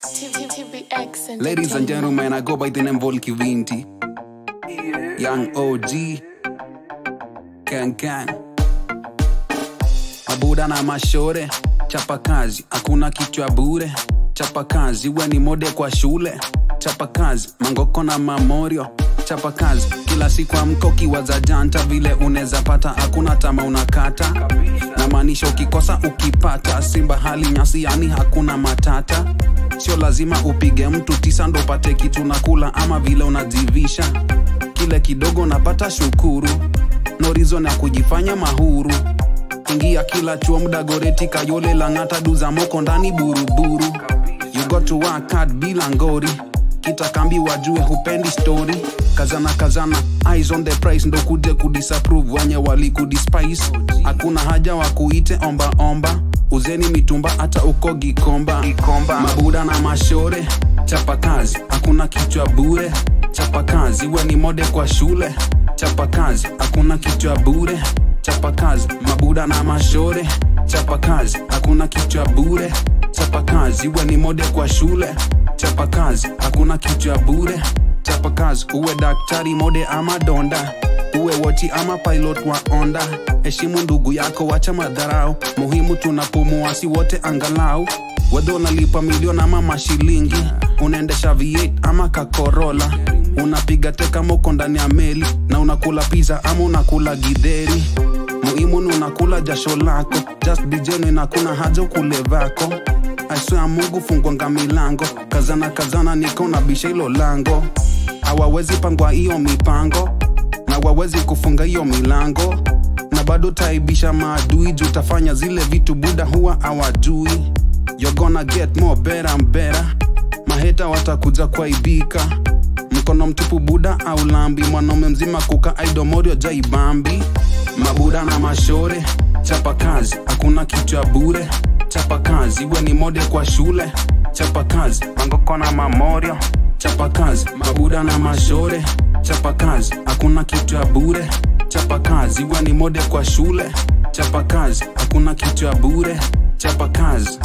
TVX Ladies and gentlemen, I go by the name Volky Vinti. Young OG. Can can. Mabuda na mashore. Chapa kazi, hakuna kichwa bure. Chapa kazi, we ni mode kwa shule. Chapa kazi, mangoko na mamorio. Chapa kazi, kila siku amko kiwaza janta vile unaweza pata, hakuna tama unakata. Na maanisha ukikosa ukipata, simba hali nyasi, yani hakuna matata. Sio lazima upige mtu tisa ndo upate kitu na kula, ama vile unajivisha. Kile kidogo napata shukuru, no reason ya kujifanya mahuru ingia kila chuo mda goreti kayole lang'ata duza moko ndani buruburu you got to work hard bila ngori kitakambi wajue hupendi story kazana kazana eyes on the price ndo kuje kudisapprove wenye walikudispice hakuna haja wa kuite omba omba uzeni mitumba hata uko gikomba mabuda na mashore chapa kazi hakuna kichwa bure chapa kazi we ni mode kwa shule chapa kazi hakuna kichwa bure chapa kazi mabuda na mashore chapa kazi hakuna kichwa bure chapa kazi we ni mode kwa shule chapa kazi hakuna kichwa bure chapa kazi uwe daktari mode ama donda uwe woti ama pilot wa onda heshimu ndugu yako wacha madharau muhimu tunapumua si wote angalau wedhe unalipa milioni ama mashilingi unaendesha v8 ama kakorola unapiga teka moko ndani ya meli na unakula pizza ama unakula gidheri muhimu ni unakula jasho lako just be genuine hakuna haja ukule vako aiswea mungu fungwanga milango kazana kazana niko na bisha hilo lango hawawezi pangwa hiyo mipango na wawezi kufunga hiyo milango na bado taibisha maadui juu tafanya zile vitu buda huwa hawajui You're gonna get more better and better maheta watakuja kwaibika mkono mtupu buda au lambi mwanaume mzima kuka aidomorio jaibambi mabuda na mashore chapa kazi hakuna kichwa bure chapa kazi we ni mode kwa shule chapa kazi mangoko na mamorio chapa kazi mabuda na mashore chapa kazi hakuna kichwa bure chapa kazi we ni mode kwa shule chapa kazi hakuna kichwa bure chapa kazi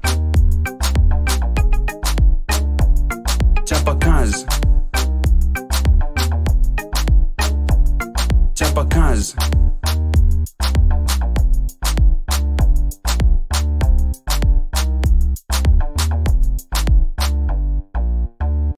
chapa kazi chapa kazi